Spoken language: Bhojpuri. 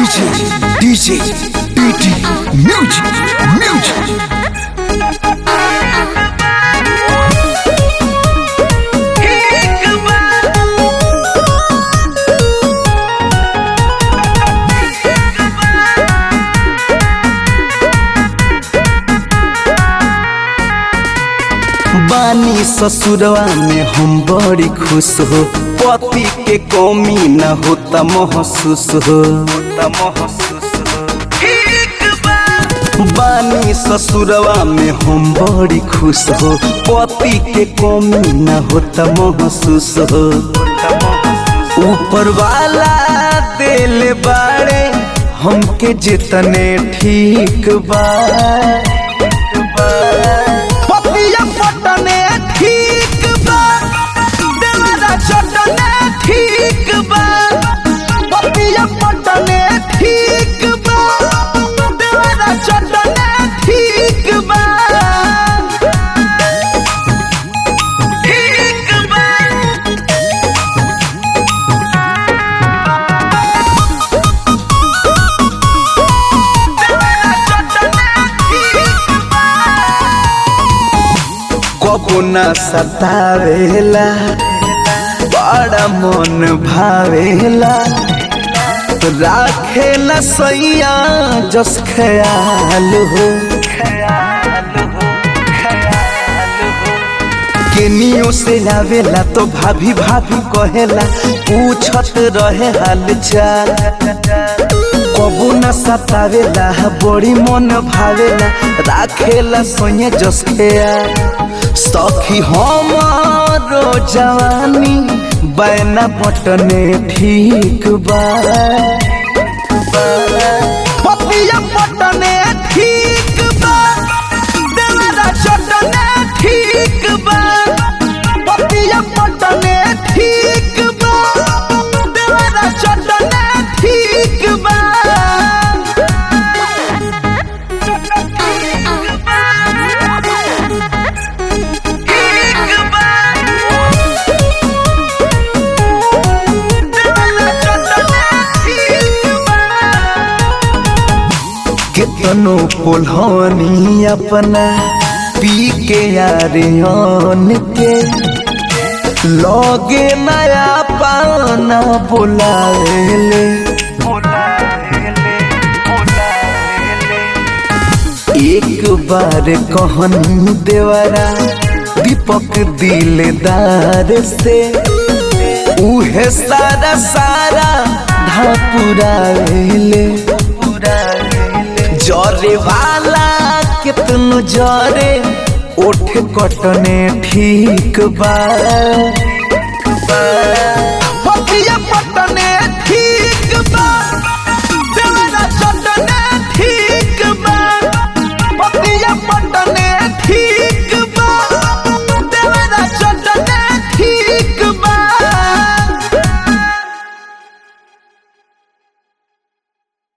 DJ, DJ, PT, Music, Music. बानी ससुरवा में हम बड़ी खुश हो पति के कमी न होता महसूस हो बानी ससुरवा में हम बड़ी खुश हो पति के कमी न होता महसूस हो ऊपर वाला दिल बाड़े हमके जितने ठीक बा पतिया पटने ठीक बा देवरा चटने ठीक बा पतिया पटने ठीक बा देवरा चटने ठीक बा ठीक बा देवरा चटने ठीक बा कबो न सतावेला बड़ा मन भावेला राखेला सैया जस ख्याल हो केनियो से आवेला तो भाभी भाभी कहेला पूछत रहे हाल चाल कबू न सतावेला बड़ी मन भावेला राखेला सोये जसखेया सखी हमारो जवानी बैना पटने ठीक बा पतिया पटने ठीक बा देवरा चटने ठीक बा पतिया पटने ठीक बा देवरा चटने ठीक बा केतनो पोल्हनी अपना पी के यारियन के लगे नया पाना बुलावेले एक बार कहन देवरा दीपक दिलदार से उहे सारा सारा धापुरावेले जरे वाला कितनो जरे ओठ कटने ठीक बा